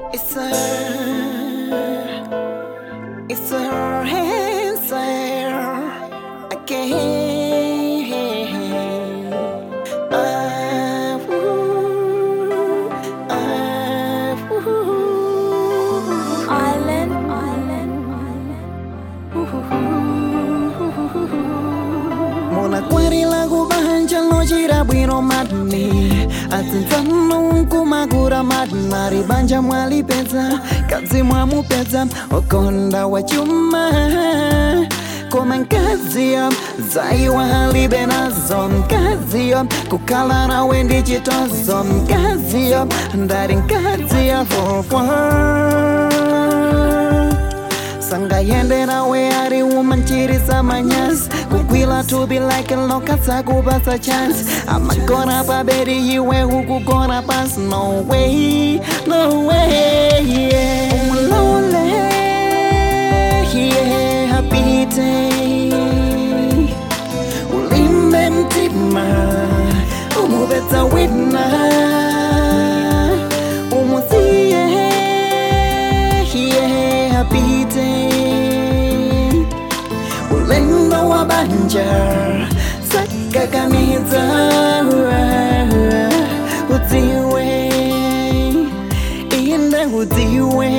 It's her, it's her answer again. Ah, ooh, ah, ooh. Island, island, Muna kwari lagu bahanja lo jira bwino madni Atinzano kumagura madna Ribanja mwali peza Kazi mwamu peza Okonda wa chuma Koma nkazi ya Zai wa hali benazo Nkazi ya Kukala na wendi chitozo Nkazi ya Ndari nkazi ya For for Sanga yende nawe ari umanchirisa manyas kukwila to be like lokatsa kubasa chance amagona baberi iwe hukugona pas no way no way yeah umulole yeah happy day ulimbe mtima umubetsa witna umusiye yeah happy day ulendo wa banja sakakamiza utiwe inde utiwe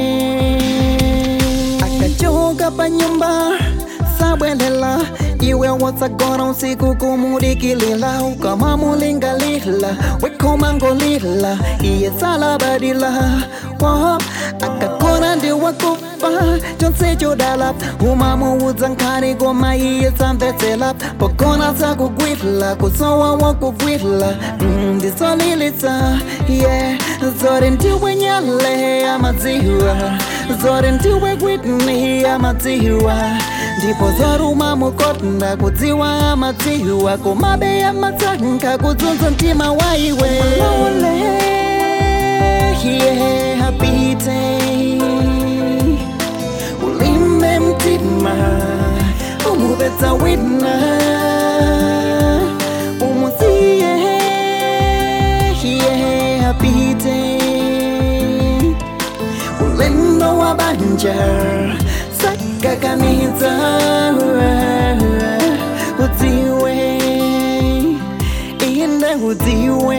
akachoka pa nyumba sabwelela iwe watsagona usiku kumudikilila ukamamulingalila wekomangolila iye salabadila wahop akakona ndiwakufa chonse chodala umamuudza nkani koma iye samvetsela pokona sakugwidla kusowa wakugwidla ndisolilitsa ye zori ndiwe nyale amadziwa zori ndiwe gwidni amadziwa ndipo zoruma mukonda kudziwa amadziwa komabe amatsanka kudzunza mtima waiwe Lole, yeah, happy day ulimbe mtima umubetsa wina umusiye yeah, happy day ulendo wa banja sakakamiza udziwe inde udziwe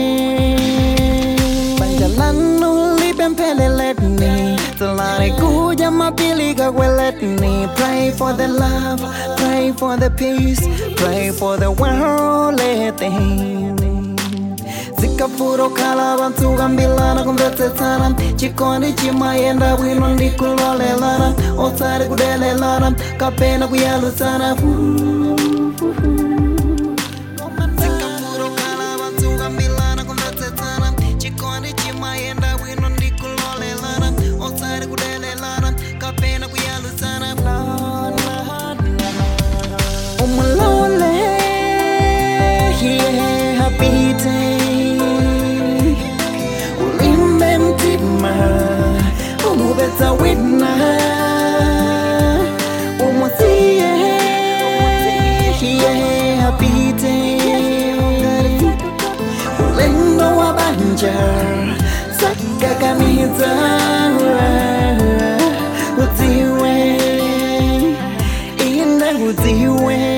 banja lanu lipempeleletni Salare kuja mapilika kweletni Pray for the love, pray for the peace Pray for the worldly things zikafuro kala bantu gambilana kumvetsetsana chikondi chimayenda bwino ndikulolelana osari kudelelana kapena kuyalusana Zikafuro kala bantu gambilana kumvetsetsana chikondi chimayenda bwino ndikulolelana osari kudelelana kapena kuyalusana umulole yeah, happy day ulimbe mtima umubetsa wina umusiye yeah, happy day ulendo wa banja sakakamiza udziwe inde udziwe